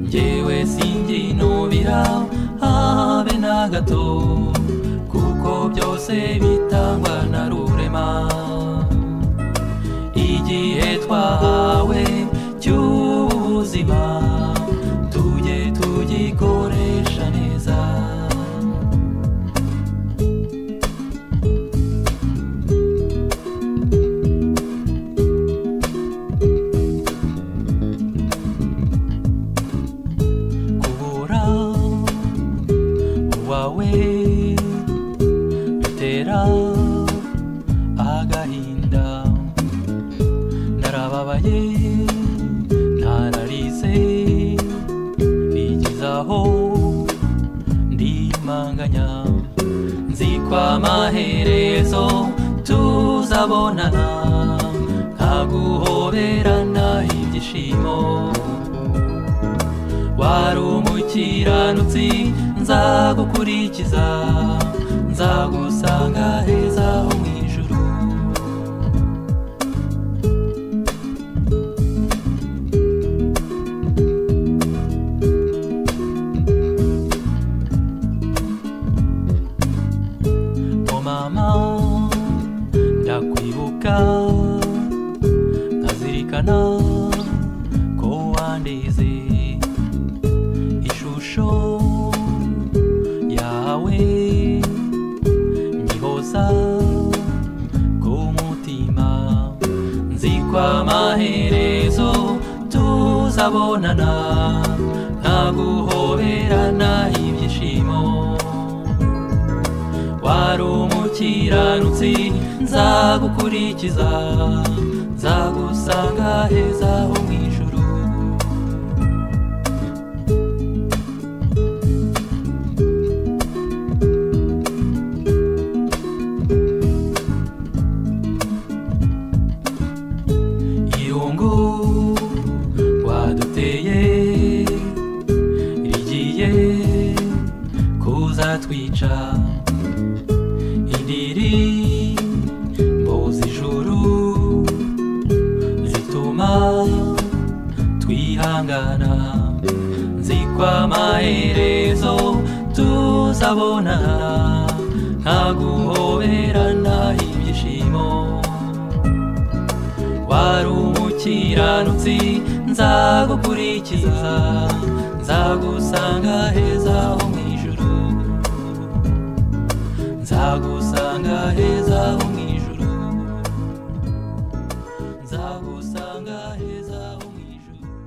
njyewe singinubira habe na gato kuko byose bitangwa na rurema igihe twahawe cy'ubuzima tujye tugikoresha neza kubura uwawe bitera agahinda narababaye nararize bigezaho ndimanganya nzi ko amaherezo tuzabonana nta guhoberana ibyishimo wari umukiranutsi nzagukurikiza nzagusanga heza ho mu ijuru o mama ndakwibuka nkazirikana ko wandize ishusho yawe nyihoza ku mutima nzi ko amaherezo tuzabonana nta guhoberana ibyishimo wari umukiranutsi nzagukurikiza nzagusanga heza ho mu ijuru irungu waduteye rigiye kuzatwica indiri mbozijuru zituma twihangana nzi ko amaherezo tuzabonana nta guhoberana ibyishimo wari umukiranutsi nzagukurikiza nzagusanga heza ho mu ijuru nzagusanga heza ho